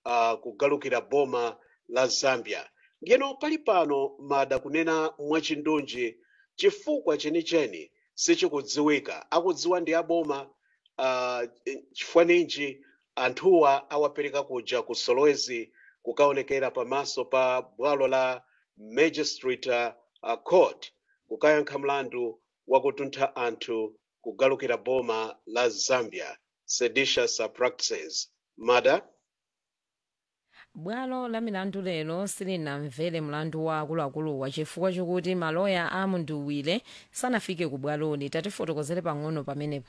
uh, kugalukira boma la zambia ndiyeno pali pano mada kunena mwachindunji chifukwa chenicheni sichikudziwika akudziwa ndi aboma uh, chifukwa ninji anthuwa awapereka kuja ku solwezi kukaonekera pamaso pa bwalo la magistrate uh, court kukayankha mlandu wakutuntha anthu kugalukira boma la zambia seditious practices mada bwalo la milandu lero silinamvere mlandu wa akuluakuluwa chifukwa chokuti maloya a munduwire sanafike ku bwaloli tatifotokozere pang'ono pamenepo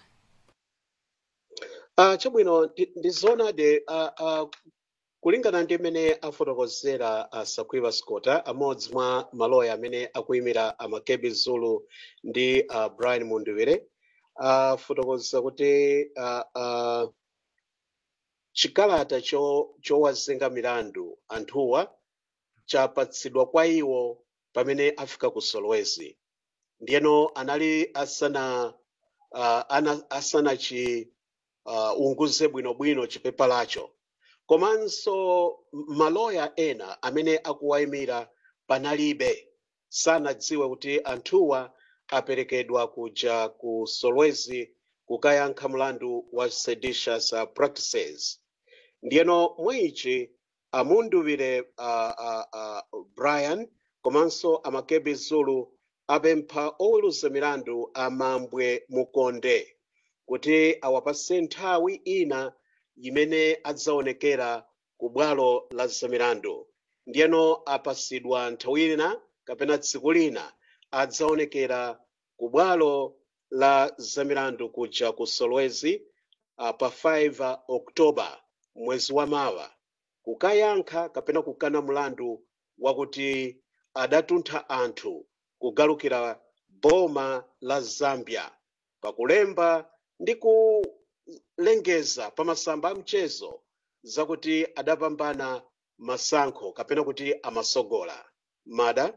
uh, chabwino ndi- ndi zoonadi uh, uh, kulingana ndi mmene afotokozera uh, sakwiva scota amodzi mwa maloya amene akuyimira amakebi zulu ndi uh, brian munduwire afotokoza kuti uh, uh, chikalata cho- chowazenga milandu anthuwa chapatsidwa kwa iwo pamene afika ku solwezi ndiyeno anali asana uh, ana, asanachi uh, unguze bwinobwino chipepa lacho komanso m- maloya ena amene akuwayimira panalibe sanadziwe kuti anthuwa aperekedwa kuja ku solwezi kukayankha mlandu wa seditious uh, practices ndiyeno mwichi amunduwire uh, uh, uh, brian komanso amakebi zulu apempha oweruza milandu amambwe mukonde kuti awapase nthawi ina imene adzaonekera ku bwalo la zamilandu ndiyeno apasidwa nthawi ina kapena tsiku lina adzaonekera ku bwalo la zamilandu kuja ku solwezi uh, pa 5 oktoba mwezi wa mawa kukayankha kapena kukana mlandu wakuti adatuntha anthu kugalukira boma la zambia pakulemba ndi kulengeza pa masamba a mchezo zakuti adapambana masankho kapena kuti amasogola mada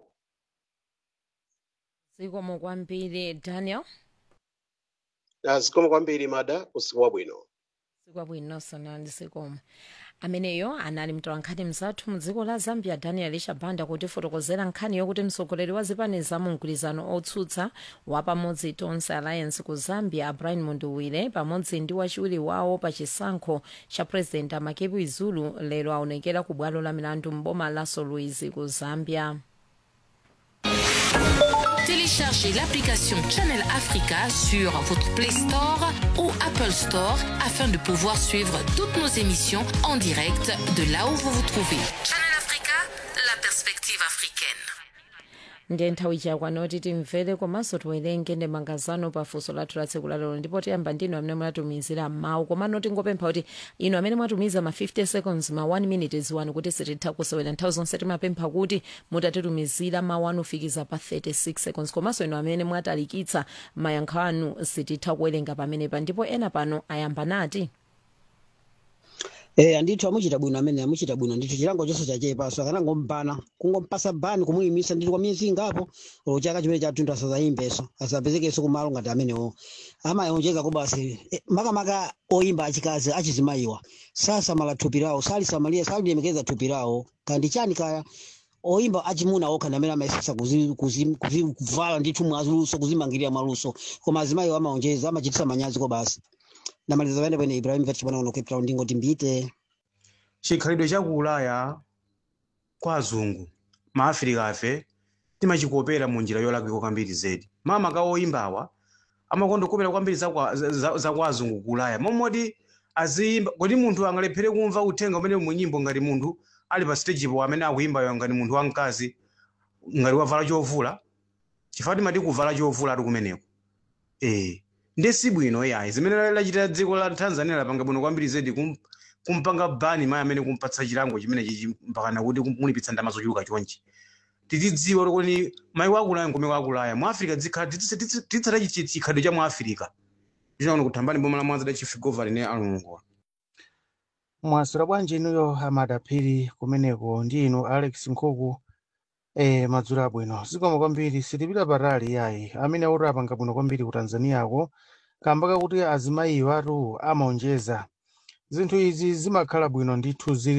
zikomo kwambiri daniel Ah, zikomo kwambiri mada usiku wabwino sikwabwino sonani zikomo ameneyo anali mtolankhani mzathu mudziko la zambia daniel shabanda kutifotokozera nkhani yokuti mtsogoleri wa zipani za mgwirizano otsutsa wa pamodzi tonse alliance ku zambia brian munduwire pamodzi ndi wachiwiri wawo pa chisankho cha president amakebi zulu lero aonekera ku bwalo la milandu mboma la solwezi ku zambia Téléchargez l'application Channel Africa sur votre Play Store ou Apple Store afin de pouvoir suivre toutes nos émissions en direct de là où vous vous trouvez. Channel Africa, la perspective africaine. ndiye nthawi chakwana kuti timvere komanso tiwerenge ndemanga zanu pa funso lathu la tsiku lalero ndipo tiyamba ndinu amene munatumizira mawu komano tingopempha kuti inu amene mwatumiza ma 50 seconds ma 1 minute ziwani kuti sititha kusewera nthawi zonse timapempha kuti mutatitumizira mawu anu fikiza pa 36 seconds komanso inu amene mwatalikitsa mayankho anu sititha kuwerenga pamenepa ndipo ena pano ayamba nati Eh, andithu amuchita bwino amene amuchita bwino ndithu chilango chonse chachepa so akanangompana kungompasa bani kumuyimisa ndithu kwa miyezi ingapo olo chaka chimene chathunthu asazayimbeso asapezekenso kumalo ngati amenewo amayonjeza ko basi eh, makamaka oyimba achikazi achizimayiwa sasamala thupi lawo salisamalira salilemekeza thupi lawo kandi chani kaya oyimba achimuna okha ndi amene amayesesa kuzi- kuzi- kuzi- kuvala ndithu mwaluso kuzimangirira mwaluso koma azimayiwo amaonjeza amachitisa manyazi ko basi ndamaliza pene pene ibrahim vet chipana cape town ndingoti mbite chikhalidwe cha ku ulaya kwa azungu maafrika afe timachikopera mu njira yolakwika kwambiri zedi mama ka oyimbawa amakondokopera kwambiri za kwa- za- za- za kwa azungu ku ulaya momoti aziyimba kodi munthu angalephere kumva uthenga umene mu nyimbo ngati munthu ali pa stage po amene akuyimbayo ngati munthu wamkazi ngati wavala chovula chifukwa timati kuvala chovula ati kumeneko eh ndi sibwino yayi zimene lachita dziko la tanzania lapanga bwino kwambiri zedi kum, kumpanga bani mayi amene kumpatsa chilango chimene chichi mpakana kuti kumulipitsa ndalama zochuluka chonchi titidziwa kuti mayi wakulaya nkomeko akulaya mu africa titsata chikhalidwe cha mu africa tichaona kuthambani boma la mwanza da chief governor ne alongola mwaswera bwanji inuyo amadaphiri kumeneko ndi inu alex nkhuku eh madzulo abwino zikomo kwambiri sitipita patali yayi amene akuti apanga bwino kwambiri ku tanzaniyako kamba kakuti azimayiwo atu amaonjeza zinthu izi zimakhala bwino ndithu zili